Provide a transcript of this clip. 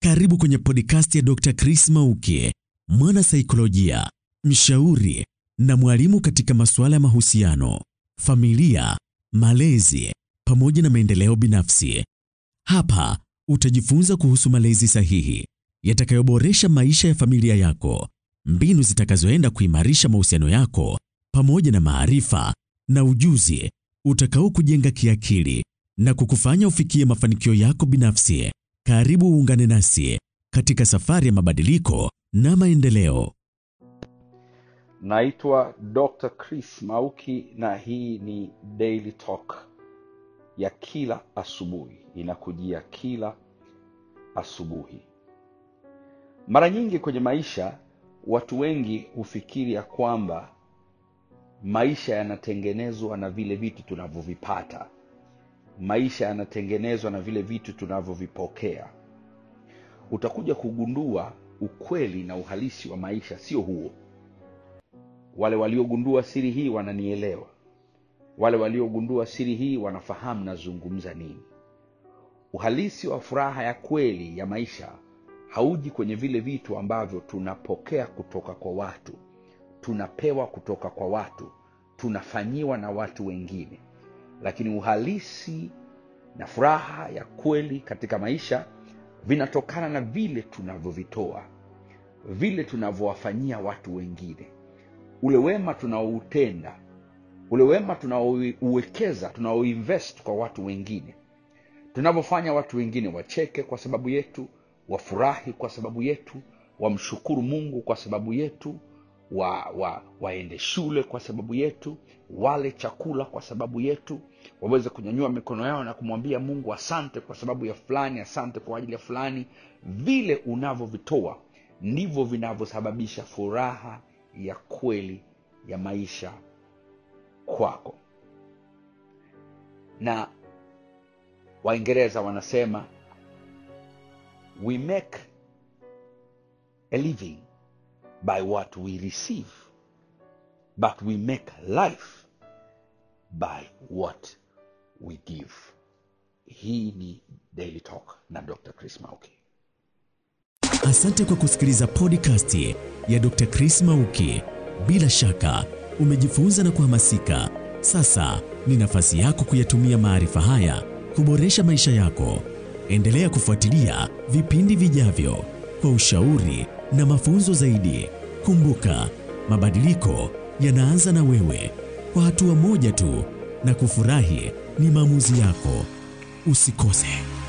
Karibu kwenye podcast ya Dr. Chris Mauki, mwana saikolojia, mshauri na mwalimu katika masuala ya mahusiano, familia, malezi pamoja na maendeleo binafsi. Hapa utajifunza kuhusu malezi sahihi yatakayoboresha maisha ya familia yako, mbinu zitakazoenda kuimarisha mahusiano yako pamoja na maarifa na ujuzi utakao kujenga kiakili na kukufanya ufikie mafanikio yako binafsi. Karibu uungane nasi katika safari ya mabadiliko na maendeleo. Naitwa Dr. Chris Mauki na hii ni Daily Talk ya kila asubuhi, inakujia kila asubuhi. Mara nyingi kwenye maisha, watu wengi hufikiri ya kwamba maisha yanatengenezwa na vile vitu tunavyovipata, maisha yanatengenezwa na vile vitu tunavyovipokea. Utakuja kugundua ukweli na uhalisi wa maisha sio huo. Wale waliogundua siri hii wananielewa. Wale waliogundua siri hii wanafahamu nazungumza nini. Uhalisi wa furaha ya kweli ya maisha hauji kwenye vile vitu ambavyo tunapokea kutoka kwa watu, tunapewa kutoka kwa watu, tunafanyiwa na watu wengine, lakini uhalisi na furaha ya kweli katika maisha vinatokana na vile tunavyovitoa, vile tunavyowafanyia watu wengine, ule wema tunaoutenda, ule wema tunaouwekeza, tunaoinvest kwa watu wengine, tunavyofanya watu wengine wacheke kwa sababu yetu, wafurahi kwa sababu yetu, wamshukuru Mungu kwa sababu yetu, wa, wa, waende shule kwa sababu yetu, wale chakula kwa sababu yetu, waweze kunyanyua mikono yao na kumwambia Mungu asante kwa sababu ya fulani, asante kwa ajili ya fulani. Vile unavyovitoa ndivyo vinavyosababisha furaha ya kweli ya maisha kwako. Na Waingereza wanasema we make a living by what we receive but we make life by what we give. Hii ni Daily Talk na Dr. Chris Mauki. Asante kwa kusikiliza podcast ya Dr. Chris Mauki. Bila shaka umejifunza na kuhamasika. Sasa ni nafasi yako kuyatumia maarifa haya kuboresha maisha yako. Endelea kufuatilia vipindi vijavyo kwa ushauri na mafunzo zaidi. Kumbuka, mabadiliko yanaanza na wewe, kwa hatua moja tu, na kufurahi ni maamuzi yako. Usikose.